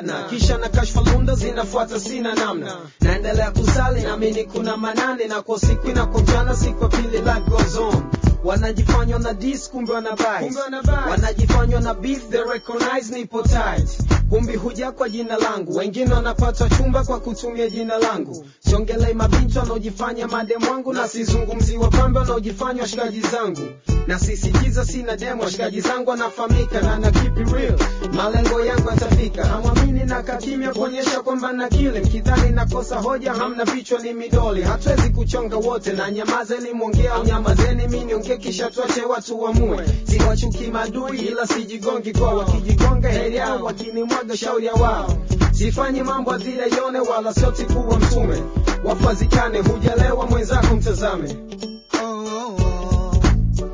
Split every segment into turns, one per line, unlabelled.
partner kisha na kashfa lunda zinafuata sina namna naendelea kusali naamini kuna manane na kwa siku na kwa mchana siku ya pili life goes on wanajifanywa na dis kumbe wana bias. wanajifanywa na beef they recognize nipo tight kumbi huja kwa jina langu wengine wanapata chumba kwa kutumia jina langu siongelei mabinti wanaojifanya mademu wangu na sizungumzi wapambe wanaojifanya washikaji zangu na sisitiza sina demo washikaji zangu wanafahamika na na keep it real malengo yangu yatafika hamwamini na kakimya kuonyesha kwamba na kile mkidhani nakosa hoja hamna vichwa ni midoli hatuwezi kuchonga wote na nyamazeni mwongea au nyamazeni mi niongee kisha tuache watu wamue siwachuki madui ila sijigongi kwa wakijigonga heri yao wakinimwaga shauri ya wao sifanyi mambo adhira ione wala sioti kuwa mtume wafazikane hujalewa mwenzako mtazame
Oh, oh, oh.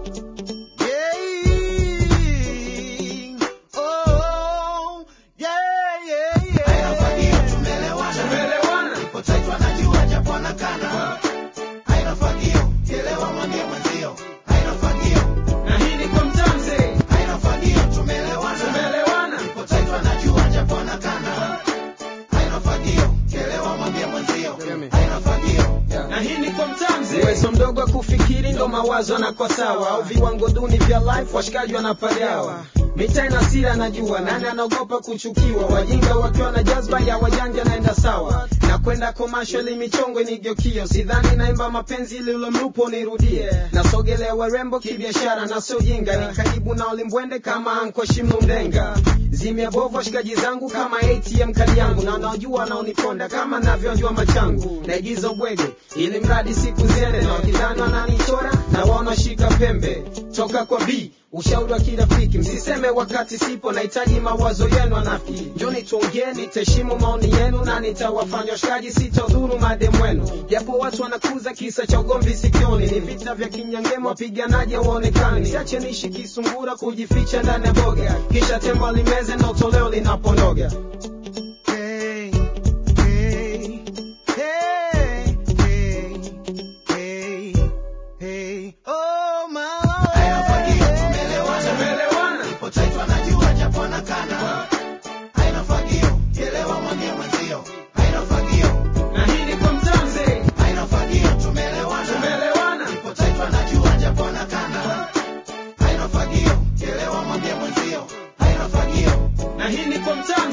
Yeah. Oh, yeah, yeah,
Haina fagio,
yeah.
tumeelewana.
tumeelewana
Ipo tight wanajua japo wanakana. Haina fagio, kielewa mwambie mwenzio. Haina fagio,
na hii ni kwa mtamze
haina fagio, tumeelewana.
tumeelewana
Ipo tight wanajua japo wanakana. Haina fagio, kielewa mwambie mwenzio. Haina fagio.
na hii ni kwa mtamzi uwezo mdogo wa kufikiri ndo mawazo yanakuwa sawa au viwango duni vya life washikaji wanapagawa mitaa ina sira najua nani anaogopa kuchukiwa wajinga wakiwa na jazba ya wajanja naenda sawa na kwenda commercial michongo nigeukio sidhani naimba mapenzi lilo mlupo nirudie nasogelea warembo kibiashara na sio jinga ni karibu na ulimbwende kama anko shimno mdenga zimebovu washikaji zangu kama atm kadi yangu na najua naoniponda kama navyojua machangu naigiza ubwege ili mradi siku ziende na wakidhani wananichora na wanaoshika pembe toka kwa b ushauri wa kirafiki msiseme wakati sipo nahitaji mawazo yenu anafiki njoni tuongee nitaheshimu maoni yenu na nitawafanya washikaji sitadhuru mademu wenu japo watu wanakuza kisa cha ugomvi sikioni ni vita vya kinyangema wapiganaji waonekani siache niishi kisungura kujificha ndani ya boga kisha tembo limeze na utoleo linaponoga
Hey, hey, hey, hey, hey, hey. Oh, my Lord.
Haina fagio, tumeelewana.
tumeelewana
Ipo tight wanajua japo wanakana. Haina fagio, kielewa mwambie mwenzio. Haina fagio,
na hii ni kwa mtamze
haina fagio, tumeelewana.
tumeelewana
Ipo tight wanajua japo wanakana. Haina fagio, kielewa mwambie mwenzio. Haina fagio.
na hii ni kwa mtamze